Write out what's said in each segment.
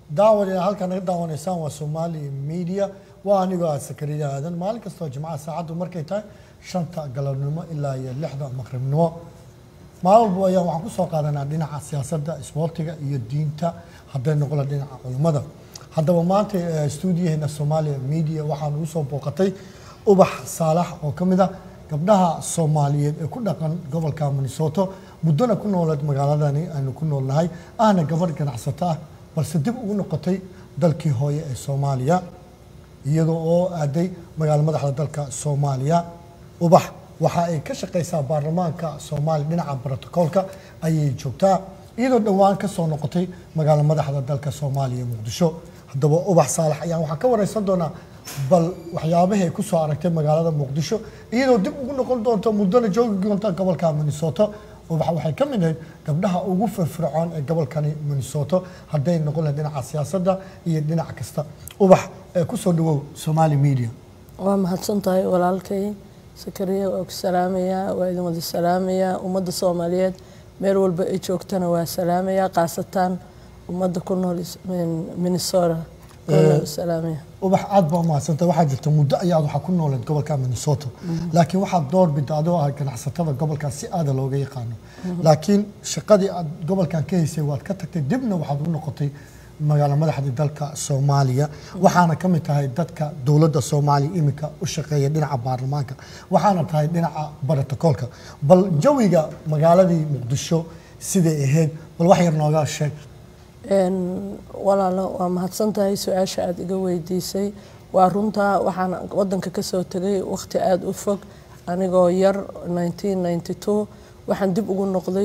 daawadayaal halkan naga daawanaysaan waa Somali Media waa anigoo ah Sakariya Aadan maalin kastoo Jimcaha saacadu markay tahay shanta galabnimo ilaa iyo lixda maqribnimo maalin walba ayaan waxaan ku soo qaadanaa dhinaca siyaasadda isboortiga iyo diinta hadday noqola dhinaca culimmada haddaba maanta eh, stuudiyaheena Somalia Media waxaan ugu soo booqatay ubax saalax oo ka mid ah gabdhaha soomaaliyeed ee ku dhaqan gobolka minnesota muddona ku nooleed magaaladani aynu ku noolnahay ahna gabadh ganacsato ah balse dib ugu noqotay dalkii hooye ee soomaaliya iyadoo oo aaday magaalo madaxda dalka soomaaliya ubax waxa ay ka shaqaysaa baarlamaanka soomaaliya dhinaca brotokoolka ayay joogtaa iyadoo dhowaan ka soo noqotay magaalo madaxda dalka soomaaliya muqdisho haddaba ubax saalax ayaan waxaan ka wareysan doonaa bal waxyaabahay ay ku soo aragtay magaalada muqdisho iyadoo dib ugu noqon doonto muddona joogi doonta gobolka minnesota ubax waxay ka mid ahayd gabdhaha ugu firfircoon ee gobolkani minnesota hadday noqon lahayd dhinaca siyaasadda iyo dhinac kasta ubax ee kusoo dhawow somali media waa mahadsan tahay walaalkay sakariya waa ku salaamayaa waa idin wada salaamayaa ummadda soomaaliyeed meel walba ay joogtana waa salaamayaa khaasatan ummadda ku nool is- min- minnesota waa salaamaya ubax aad baa umahadsantay waxaa jirta muddo ayaad waxaa ku nooleed gobolka minnesota laakiin waxaad door bidda adoo ah ganacsatada gobolkaas si aada looga yaqaano laakiin shaqadii aad gobolkan ka haysay waad ka tagtay dibna waxaad u noqotay magaalo madaxda dalka soomaaliya waxaana ka mid tahay dadka dowladda soomaaliya iminka u shaqeeya dhinaca baarlamaanka waxaana tahay dhinaca brotokoolka bal jawiga magaaladii muqdisho siday ahayd bal wax yar nooga sheeg Een, walaalo waa mahadsan tahay su-aasha aada iga weydiisay waa runtaa waxaan wadanka kasoo tegay waqti aada u fog anigoo yar 1992 waxaan dib ugu noqday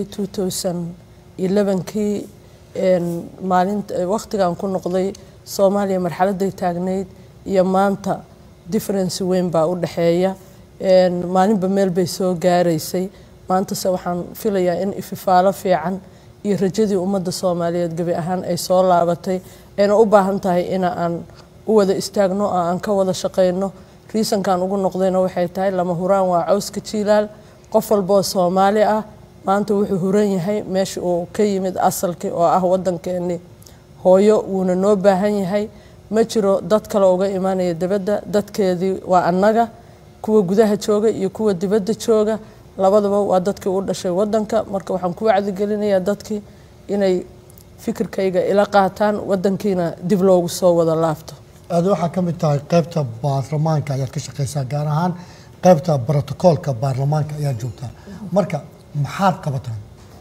2011kii een, maalinta waqtigan ku noqday soomaaliya marxaladay taagnayd iyo maanta difference weyn baa u dhexeeya Een, maalinba meel bay soo gaaraysay maantase waxaan filayaa in ififaalo fiican iyo rajadii ummadda soomaaliyeed gebi ahaan ay soo laabatay ayna u baahan tahay ina aan u wada istaagno oo aan ka wada shaqayno riisankan ugu noqdayna waxay tahay lama huraan waa cawska jiilaal qof walboo soomaali ah maanta wuxuu huran yahay meesha uu ka yimid asalkii oo ah wadankeennii hooyo wuuna noo baahan yahay ma jiro dad kale uga imaanaya dibadda dadkeedii waa annaga kuwa gudaha jooga iyo kuwa dibadda jooga labadaba waa dadkii u dhashay wadanka marka waxaan ku wacdigelinayaa dadkii inay fikirkayga ila qaataan wadankiina dib loogu soo wada laabto aad waxaa ka mid tahay qaybta baarlamaanka ayaad ka shaqaysaa gaar ahaan qaybta brotokoolka baarlamaanka ayaad joogtaa marka maxaad qabataan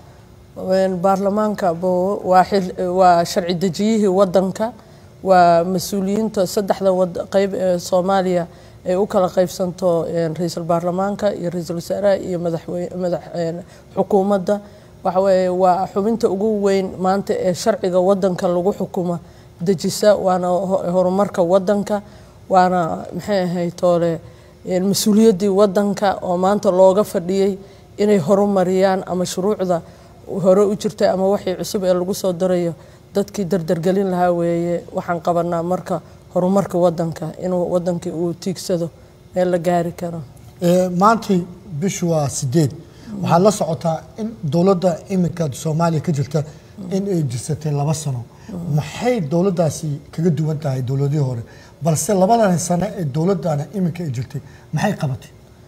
Een, baarlamaanka bo- waa xil- waa sharci dejiyihii wadanka waa mas-uuliyiinta saddexda wad- qayb ee soomaaliya ay u kala qaybsanto een, ra-iisul baarlamaanka iyo ra-iisul wasaaraha iyo madaxwey- madax een, xukuumadda waxa weeye waa xubinta ugu weyn maanta ee sharciga wadanka lagu xukuma dejisa waana ho- horumarka wadanka waana maxay ahayd toole een, mas-uuliyaddii wadanka oo maanta looga fadhiyey inay horumariyaan ama shuruucda hore u jirtay ama waxii cusub ee lagu soo darayo dadkii dardargelin lahaa weeye waxaan qabanaa marka horumarka wadanka inuu wadankii uu tiigsado meel la gaari karo Ee, maantay bishu waa sideed waxaad la socotaa in dowladda iminka soomaaliya ka jirta in ay jirsatay laba sano maxay dowladdaasi kaga duwan tahay dowladihii hore balse labadan sano ee dowladana iminka ay jirtay maxay qabatay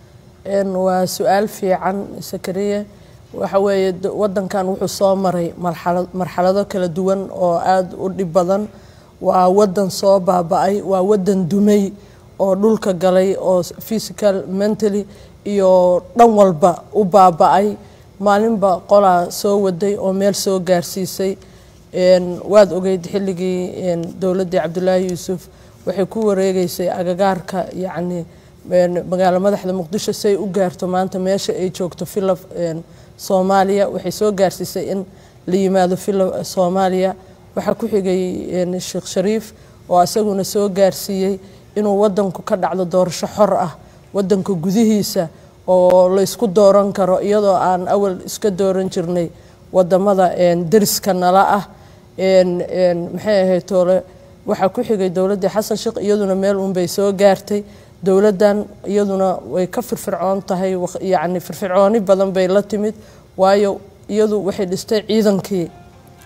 Een, waa su-aal fiican sakariye waxa weeye d- wadankan wuxuu soo maray marxalad marxalado kala duwan oo aada u dhib badan waa wadan soo baaba-ay waa wadan dumay oo dhulka galay oo s- physical mentally iyo dhan walba u baaba-ay maalinba qolaa soo waday oo meel soo gaarsiisay Een, waad ogeyd xilligii een, dowladdii cabdulaahi yuusuf waxay ku wareegeysay agagaarka yacni een, magaalo madaxda muqdisho si ay u gaarto maanta meesha ay joogto villa een, soomaaliya waxay soo gaarsiisay in la yimaado villa soomaaliya waxaa ku xigay een, sheekh shariif oo isaguna soo gaarsiiyey inuu wadanku ka dhacdo doorasho xor ah wadanka gudihiisa oo la isku dooran karo iyadoo aan awal iska dooran jirnay wadamada een, deriska nala ah een, een, maxay ahayd toole waxaa ku xigay dowladdii xasan sheekh iyaduna meel unbay soo gaartay dowladdan iyaduna way ka firfircoon tahay waq- yacni firfircooni badan bay la timid waayo iyadu waxay dhistay ciidankii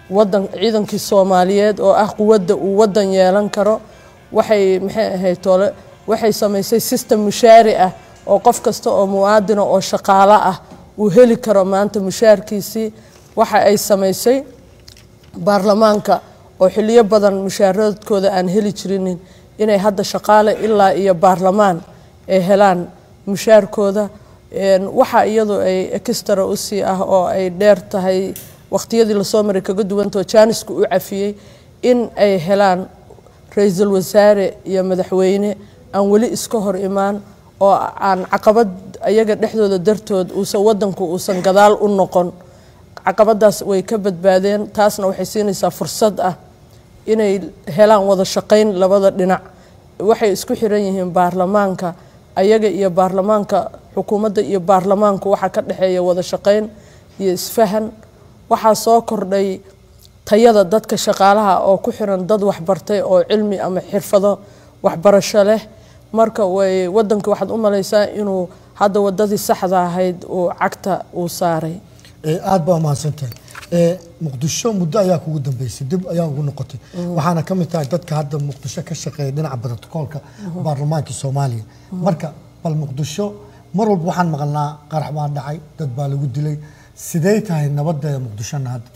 wadan ciidankii soomaaliyeed oo ah quwadda uu wadan yeelan karo waxay maxay ahayd tole waxay samaysay system mushaari ah oo qof kasta oo muwaadina oo shaqaalo ah uu heli karo maanta mushaarkiisii waxa ay samaysay baarlamaanka oo xiliyo badan mushaaradkooda aan heli jirinin inay hadda shaqaale ilaa iyo baarlamaan ay helaan mushaarkooda waxa iyadu ay extra usii ah oo ay dheer tahay waqtiyadii lasoo maray kaga duwantao jaanisku u cafiyey in ay helaan ra-iisul wasaare iyo madaxweyne aan weli iska hor imaan oo aan caqabad ayaga dhexdooda dartood uusan wadanku uusan gadaal u noqon caqabadaas way ka badbaadeen taasna waxay siinaysaa fursad ah inay helaan wada shaqayn labada dhinac waxay isku xiran yihiin baarlamaanka ayaga iyo baarlamaanka xukuumadda iyo baarlamaanku waxaa ka dhexeeya wada shaqayn iyo isfahan waxaa soo kordhay tayada dadka shaqaalaha oo ku xiran dad waxbartay oo cilmi ama xirfado waxbarasho leh marka way wadanka waxaad u malaysaa inuu hadda wadadii saxda ahayd uu cagta uu saaray aada baa mahadsantahay muqdisho muddo ayaa kugu dambeysay dib ayaa ugu noqotay waxaana ka mid tahay dadka hadda muqdisho ka shaqeeya dhinaca brotocoolka baarlamaankii soomaaliya marka bal muqdisho mar walba waxaan maqalnaa qarax baa dhacay dad baa lagu dilay sidee tahay nabadeeda muqdishona hadda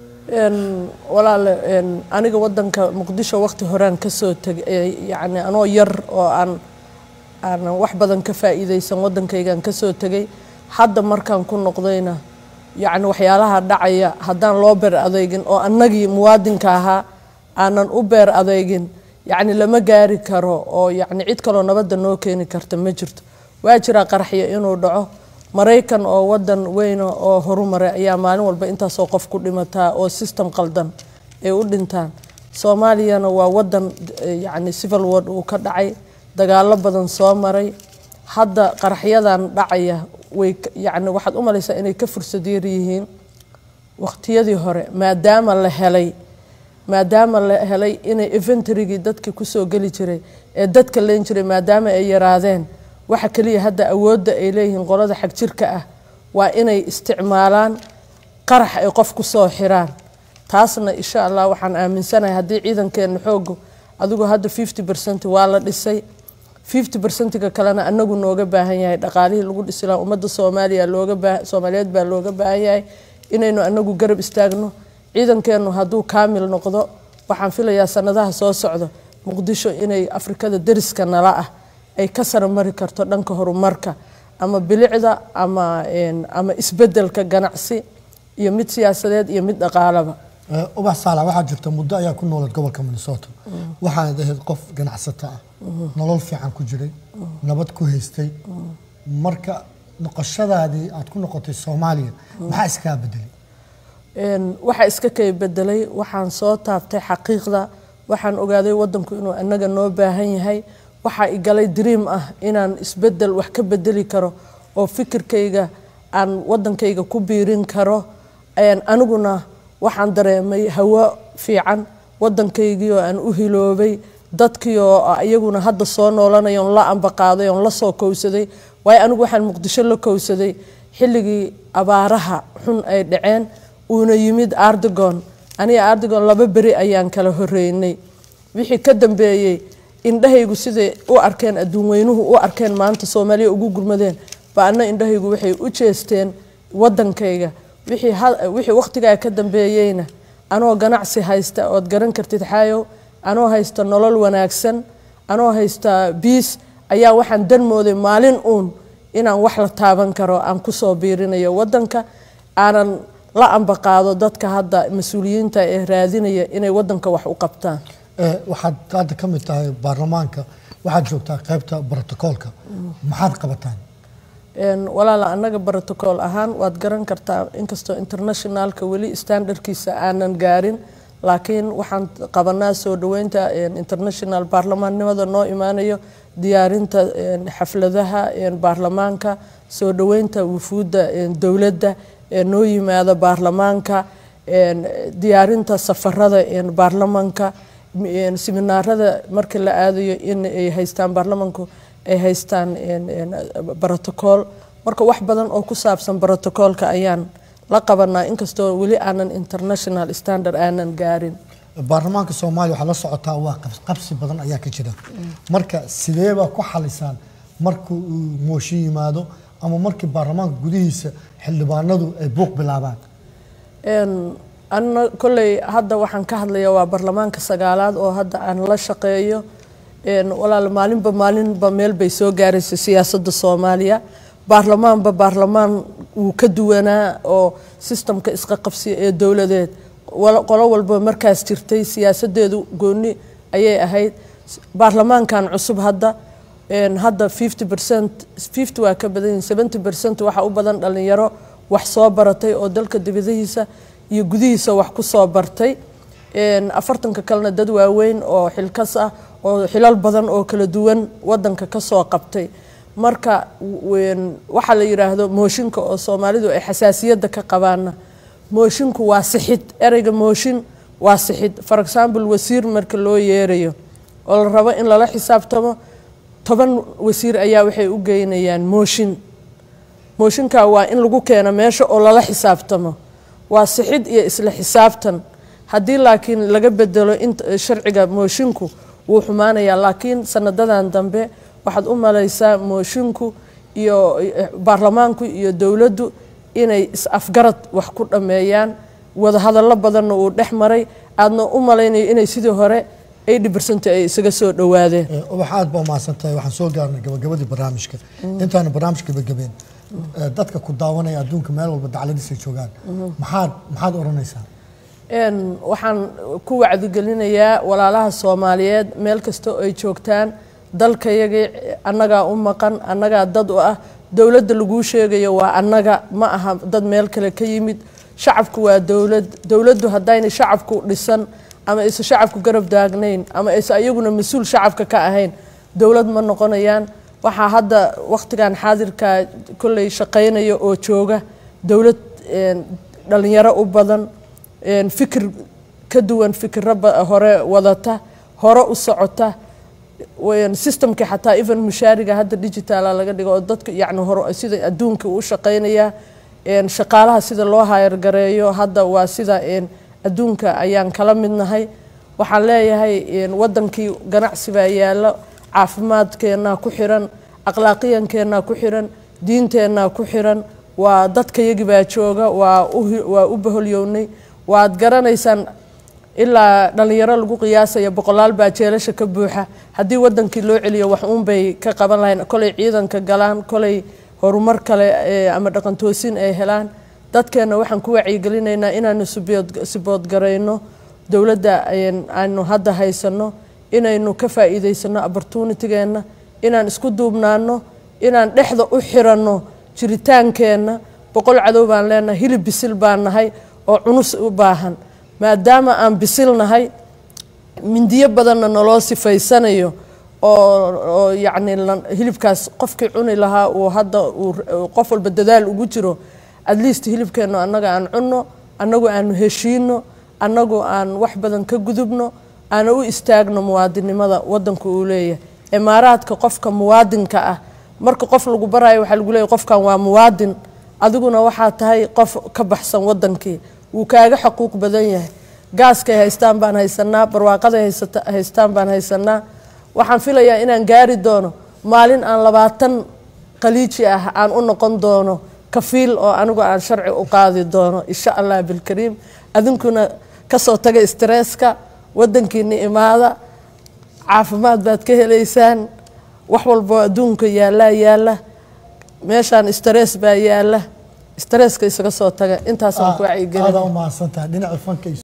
walaale aniga wadanka muqdisho waqti horaan kasoo tegay yani anoo yar oo aan aanan wax badan ka faa'iideysan wadankaygaan kasoo tegay hadda markaan ku noqdayna yacni waxyaalaha dhacaya haddaan loo beer adeegin oo annagii muwaadinka ahaa aanan u beer adeegin yacni lama gaari karo oo yacni cid kaloo nabadda noo keeni karta ma jirto waa jiraa qaraxyo inuu dhaco maraykan oo wadan weyna oo horumaray ayaa maalin walba intaasoo qof ku dhimataa oo system qaldan ay u dhintaan soomaaliyana waa wadan yacni civil ward uu ka dhacay dagaalo badan soo maray hadda qaraxyadan dhacaya way yacni waxaad u malaysaa inay ka fursad yar yihiin waqtiyadii hore maadaama la helay maadaama la helay inay inventarygii dadkii kusoo geli jiray ee dadka leen jiray maadaama ay yaraadeen waxa keliya hadda awoodda ay leeyihiin qolada xag jirka ah waa inay isticmaalaan qarax ay qof kusoo xiraan taasna insha allah waxaan aaminsanahay haddii ciidankeena xooga adigu hadda fifty percent waa la dhisay fifty percentiga kalena anagu nooga baahan yahay dhaqaalihii lagu dhisi lahaa ummadda soomaaliya looga baa soomaaliyeed baa looga baahan yahay inaynu anagu garab istaagno ciidankeenu hadduu kaamil noqdo waxaan filayaa sanadaha soo socda muqdisho inay afrikada deriska nala ah ay ka saramari karto dhanka horumarka ama bilicda ama ama isbedelka ganacsi iyo mid siyaasadeed iyo mid dhaqaalaba ubax saalax waxaa jirta muddo ayaa ku noolad gobolka minnesota waxaanad ahayd qof ganacsato ah nolol fiican ku jiray nabad ku haystay marka noqoshadaadii aad ku noqotay soomaaliya maxaa iskaa bedelay waxaa iska kay bedelay waxaan soo taabtay xaqiiqda waxaan ogaaday wadanku inuu anaga noo baahan yahay waxaa igalay dream ah inaan isbedel wax ka bedeli karo oo fikirkayga aan wadankayga ku biirin karo aniguna waxaan dareemay hawo fiican wadankaygii oo aan u hiloobay dadkii oo iyaguna hadda soo noolanay oon la ambaqaaday oon la soo kowsaday waayo anigu waxaan muqdisho la kowsaday xilligii abaaraha xun ay dhaceen uuna yimid ardigon aniga ardigon laba beri ayaan kala horeynay wixii ka dambeeyey indhahaygu siday u arkeen adduun weynuhu u arkeen maanta soomaaliya ugu gurmadeen ba anna indhahaygu waxay u jeesteen wadankayga wixii waqtigaa ka dambeeyeyna anoo ganacsi haysta ood garan kartid xaayow anoo haysta nolol wanaagsan anoo haysta biis ayaa waxaan dan mooday maalin uun inaan wax la taaban karo aan kusoo biirinayo wadanka aanan la ambaqaado dadka hadda mas-uuliyiinta ee raadinaya inay wadanka wax u qabtaan waxaad hadda ka mid tahay baarlamaanka waxaad joogtaa qaybta brotocoolka maxaad qabataan walaala annaga brotocool ahaan waad garan kartaa inkastoo internationalka weli standardkiisa aanan gaarin laakiin waxaan qabanaa soo dhaweynta international baarlamaannimada noo imaanayo diyaarinta xafladaha baarlamaanka soo dhaweynta wufuudda dowladda noo yimaada baarlamaanka diyaarinta safarada baarlamaanka siminaarada marka la aadayo in ay haystaan baarlamanku ay haystaan brotocool marka wax badan oo ku saabsan brotocoolka ayaan la qabanaa inkastoo weli aanan international standard aanan gaarin baarlamaanka soomaaliya waxaa la socotaa waa qab- qabsi badan ayaa ka jira marka sideebaa ku xalisaan marka uu mooshin yimaado ama markii baarlamaanka gudihiisa xildhibaanadu ay buuq bilaabaan Een, anna kolley hadda waxaan ka hadlayaa waa baarlamaanka sagaalaad oo hadda aan la shaqeeyo Een, walaal maalinba maalinba meel bay soo gaaraysa siyaasadda soomaaliya baarlamaanba baarlamaan wuu ka duwanaa oo sistamka isqa qabsiya ee dowladeed wala- qolo walba markaas jirtay siyaasadeedu gooni ayay ahayd baarlamaankan cusub hadda een, hadda 50 percent 50 waa ka badan yihiin 70 percent waxaa u badan dhalinyaro wax soo baratay oo dalka dibadihiisa iyo gudihiisa wax ku soo bartay Een, afartanka kalena dad waaweyn oo xilkas ah oo xilal badan oo kala duwan wadanka ka soo qabtay marka een, waxaa la yidhaahdo mooshinka oo soomaalidu ay xasaasiyadda ka qabaana moshinku waa sixid ereyga mooshin waa sixid for example wasiir marka loo yeerayo oo la rabo in lala xisaabtamo toban wasiir ayaa waxay u geynayaan mooshin mooshinka waa in lagu keeno meesha oo lala xisaabtamo waa sixid iyo isla xisaabtan haddii laakiin laga bedelo inta sharciga mooshinku wuu xumaanayaa laakiin sanadadan dambe waxaad u malaysaa mooshinku iyo eh, baarlamaanku iyo dowladdu inay is-afgarad wax ku dhammeeyaan wadahadallo badanna uu dhex maray aadna u malaynayo inay sidii hore eighty percent ay isaga soo dhowaadeen Eh, ubax aad baa umahadsan tahay waxaan soo gaarnay gabagabadii barnaamijka intaanu barnaamijka gabagabeen eh, dadka ku daawanaya adduunka meel walba dacladiisa joogaan maxaad maxaad oranaysaa Een, waxaan ku wacdigelinayaa walaalaha soomaaliyeed meel kasta oo ay joogtaan dalkayagii annagaa u maqan annagaa dad u ah dowladda laguu sheegayo waa annaga ma aha dad meel kale ka yimid shacabku waa dowlad dowladdu haddayna shacabku dhisan ama aysan shacabku garab daagnayn ama aysan ayaguna mas-uul shacabka ka ahayn dowlad ma noqonayaan waxaa hadda wakhtigan xaadirka kolley shaqaynaya oo jooga dowlad een, dhalinyaro u badan een, fikir ka duwan fikiro ba- hore wadata hore u socota een, systemka xataa even mushaariga hadda digitaala laga dhigo oo dadka yacni hore sida adduunka u shaqaynaya een, shaqaalaha sida loo hayargareeyo hadda waa sida een, adduunka ayaan kala midnahay waxaan leeyahay een, wadankii ganacsi baa yaalo caafimaadkeennaa ku xiran akhlaaqiyankeenaa ku xiran diinteennaa ku xiran waa dadkayagii baa jooga waa u hi- waa u baholyownay waad garanaysaan ilaa dhalinyaro lagu qiyaasaya boqolaal baa jeelasha ka buuxa haddii wadankii loo celiyo wax uunbay ka qaban lahayn kolay ciidanka galaan kolay horumar kale ee, ama dhaqantoosin ay helaan dadkeenna waxaan ku wacyigelinaynaa inaanu sibood- siboodgarayno dowladda een, aanu hadda haysano inaynu ka faa'iidaysano opportunitygeenna inaan isku duubnaano inaan dhexda u xiranno jiritaankeenna boqol cadow baan leenahay hilib bisil baan nahay oo cunus u baahan maadaama aan bisil nahay mindiyo badanna naloo sifaysanayo oo oo yacni lan- hilibkaas qofkii cuni lahaa uu hadda uu uu qof walba dadaal ugu jiro at least hilibkeennu annaga aan cunno annagu aanu heshiino annagu aan wax badan ka gudubno aana u istaagno muwaadinimada wadanku uu leeyahay imaaraadka qofka muwaadinka ah marka qof lagu barayo waxaa lagu leeyahay qofkan waa muwaadin adiguna waxaa tahay qof ka baxsan wadankii wuu kaaga xaquuq badan yahay gaaskay haystaan baan haysanaa barwaaqaday haysata- haystaan baan haysanaa waxaan filayaa inaan gaari doono maalin aan labaatan qaliiji ah aan u noqon doono kafiil oo anigu aan sharci u qaadi doono insha allah bilkariim adinkuna kasoo taga stresska wadankiina imaada caafimaad baad ka helaysaan wax walboo adduunka yaallaa yaalla meeshaan stress baa yaalla stresska isaga soo taga intaasaan ku wacyigelin aada u mahadsan tahay dhinaca fanka iyo